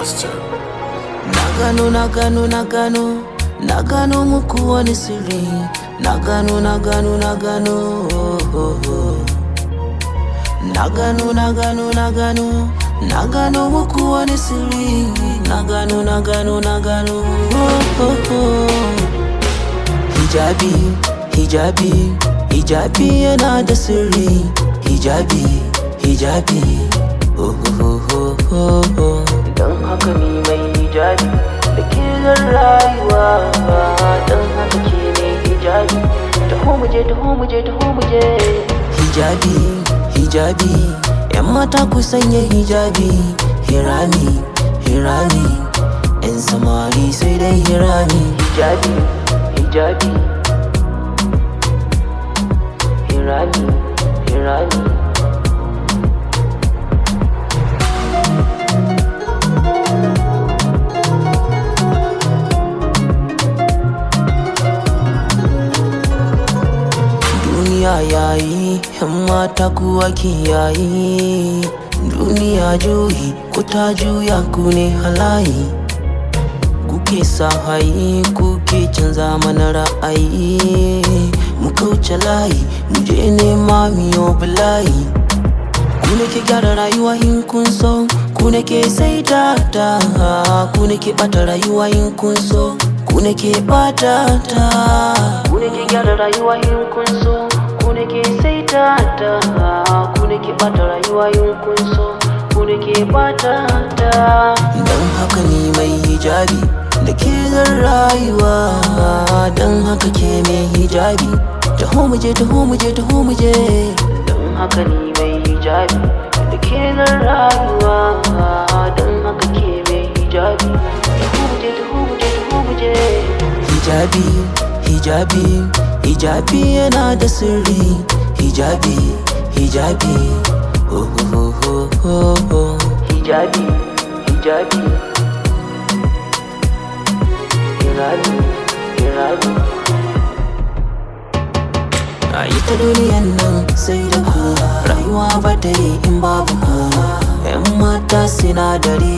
Master. Na gano, na gano, na gano, na gano muku wani sirri. Na gano, na gano, na gano. oh, oh, oh. Na gano, na gano, na gano, na gano muku wani sirri. Na gano, na gano, na gano. oh, oh, oh. Hijabi, hijabi, hijabi yana da sirri. Hijabi, hijabi. Oh, oh, oh, oh, oh. Don haka ni mai hijabi da ke zan rayuwa. Don haka ke ne hijabi. Taho muje, taho muje, taho muje. Hijabi, hijabi. ‘Yan mata ku sanya hijabi. Hirami, hirami. ‘Yan samari sai dai hirami. Hijabi, hijabi. Hirami, hirami. Duniya yayi, ‘yan mata kuwa yayi. Duniya juyi, ku ta juya ku ne halayi. Kuke sa hayi, kuke canza mana ra'ayi. Mu kauce layi, mu je nema miyo bulayi. Ku ne ke gyara rayuwa in kun so, ku ne ke saita ta, ku ne ke ɓata rayuwa in kun so, ku ne ke ɓata ta. Ku ne ke gyara rayuwa in kun so, ku ne ke saita ta, ku ne ke ɓata rayuwa in kun so, ku ne ke ɓata ta. Don haka ni mai hijabi da ke zan rayuwa, don haka ke mai hijabi. Taho muje, taho muje, taho muje. Don haka ni mai hijabi da ke zan rayuwa, don haka ke mai hijabi. Taho muje, taho muje, taho muje. Hijabi, hijabi, hijabi yana da sirri. Hijabi, hijabi. Oh, oh, oh, oh, oh. Hijabi, hijabi. Hirami, hirami. A ita duniyan nan sai da ku rayuwa ba ta yi in babu ku ‘yan mata sinadari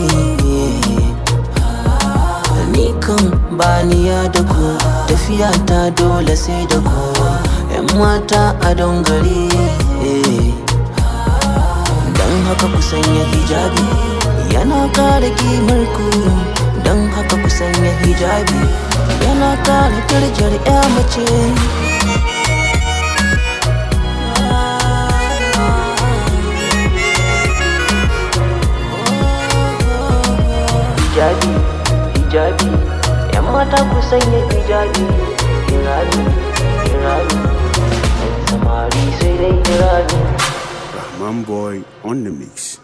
ni kan baniya da ku tafiya ta dole sai da ku ‘yan mata a don gari don haka ku sanya hijabi yana kare kimar ku don haka ku sanya hijabi yana kare darajar ‘ya mace hijabi hijabi yan mata ku sanya hijabi hirami hirami yan samari sai dai hirami Rahman Boy on the mix.